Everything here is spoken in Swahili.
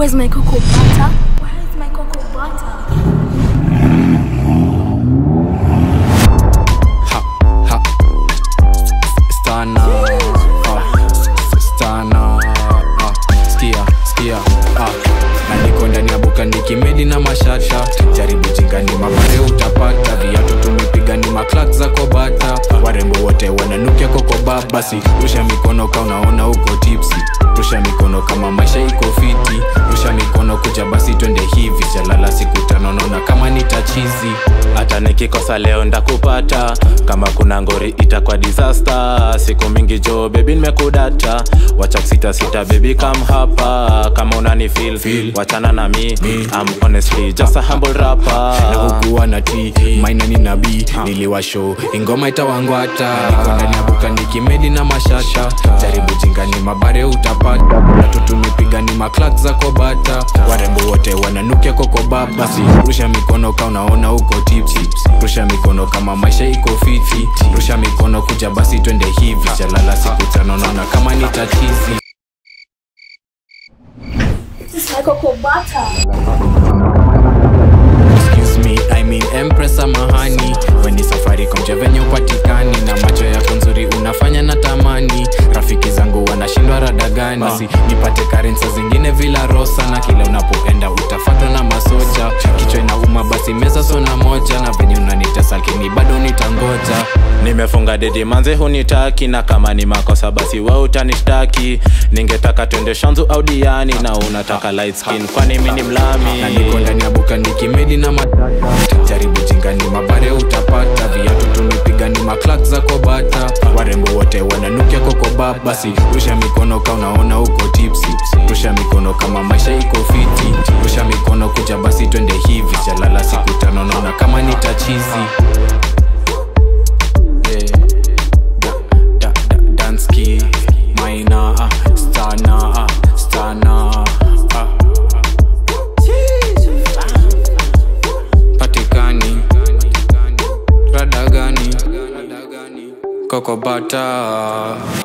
Where's my cocoa butter? Where is my cocoa butter? Ha, ha. Stana. Ah, stana. Ah, skia, skia. Ah. Na niko ndani ya buka nikimedi na mashata jaribu jingani mabare utapata viatu tumepiga ni maklak za kobata warembo wote wananukia kokoba basi rusha mikono ka unaona uko tipsi rusha mikono kama maisha iko fiti rusha mikono kuja basi twende hivi jalala siku tano naona kama nitachizi hata nikikosa leo ndakupata kama kuna ngori itakuwa disaster siku mingi jo bebi nimekudata wacha kusita sita bebi kam hapa kama unani feel, Feel. wachana na mi I'm honestly just a humble rapper na hukuwa na t maina ni nabii niliwasho ingoma itawangwata niko ndani ya buka nikimedi na mashasha jaribu jingani mabare utapata natu tumepiga ni maklak za kobata warembo wote wananukia kokoba basi rusha mikono ka unaona uko tipsi rusha mikono kama maisha iko fiti rusha mikono kuja basi twende hivi jalala siku tano naona kama ni tatizi This is my cocoa butter. Excuse me, I mean Empress samahani weni safari komja venye upatikani na macho yako nzuri unafanya na tamani rafiki zangu wanashindwa rada gani basi nipate karensa zingine vila rosa na kile unapoenda utafatwa na masoja kichwa inauma basi meza sona moja na venye unanitesa lakini bado nitangoja nimefunga dedi manze hunitaki na kama ni makosa basi we utanishtaki ningetaka twende shanzu au diani na unataka light skin kwani mi ni mlami na niko ndani ya buka nikimedi na matata jaribu jingani mabare utapata viatu tumepiga ni maklak za kobata warembo wote wananukia kokoba basi rusha mikono ka unaona uko tipsi rusha mikono kama maisha iko fiti rusha mikono kuja basi twende hivi jalala siku tano naona kama ni tachizi Yeah. Da- da- da- Dansky, Maina, ah, Stana, ah, Stana, ah. patikani rada gani kokobata